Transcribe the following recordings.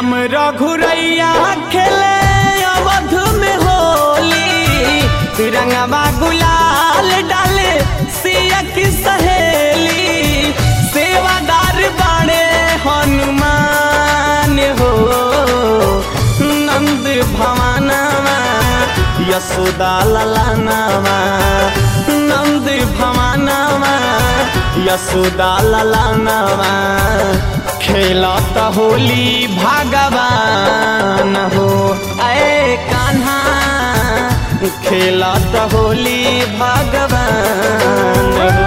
राम रघुरैया खेले अवध में होली तिरंगवा गुलाल डाले सिया की सहेली सेवादार बाड़े हनुमान हो नंद भवानवा यशोदा ललानवा नंद भवानवा यशोदा ललानवा खेलत होली भगवान हो ऐ कान्हा खेलत होली भगवान हो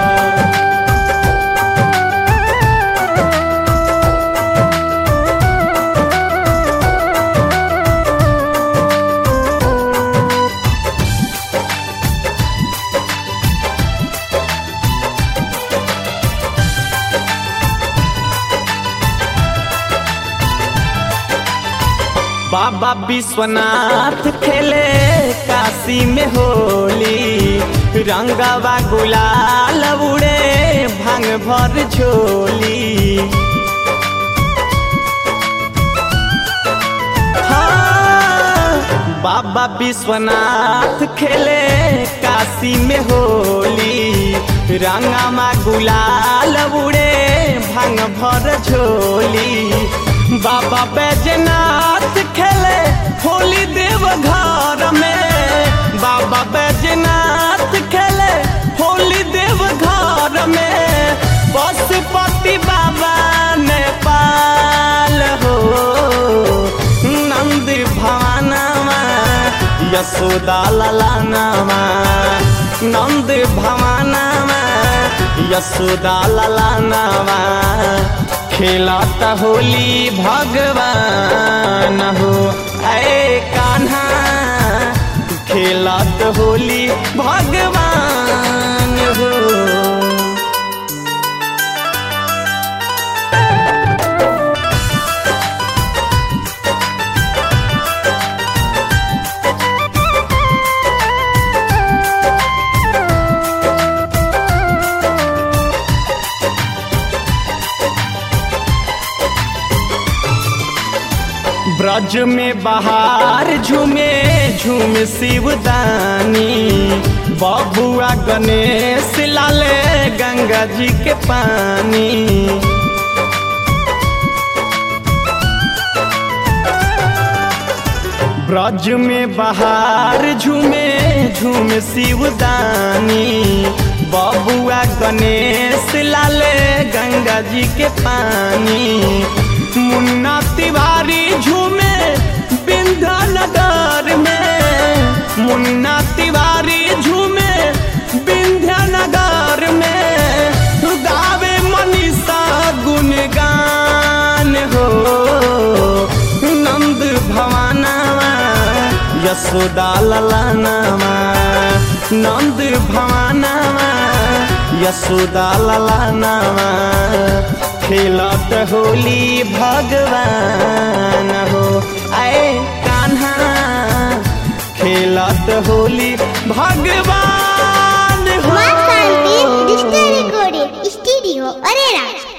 बाबा विश्वनाथ खेले काशी में होली रंगवा गुलाल उड़े भांग भर झोली हाँ, बाबा विश्वनाथ खेले काशी में होली रंगमा गुलाल उड़े भांग भर झोली बाबा बैजनाथ खेले होली देव घर में बाबा बैजनाथ खेले होली देव घर में पशुपति बाबा नेपाल हो नंद भवानवा यशोदा ललानवा नंद भवानवा यशोदा ललानवा खेलत होली भगवान हो ऐ कान्हा खेलत होली भगवान हो ब्रज में बहार झूमे झूम शिवदानी बबुआ गणेश लाले गंगा जी के पानी ब्रज में बहार झूमे झूम शिवदानी बबुआ गणेश लाले गंगा जी के पानी मुन्ना तिवारी झूमे बिंधा नगर में मुन्ना तिवारी झूमे बिंध्या नगर में गावे मनीषा गुणगान हो नंद भवानवा यशोदा ललानवा नंद भवानवा यशोदा ललानवा खेलत होली भगवान हो आए कान्हा खेलत होली भगवान हो माँ शांति डिजिटल रिकॉर्डिंग स्टूडियो अरेरा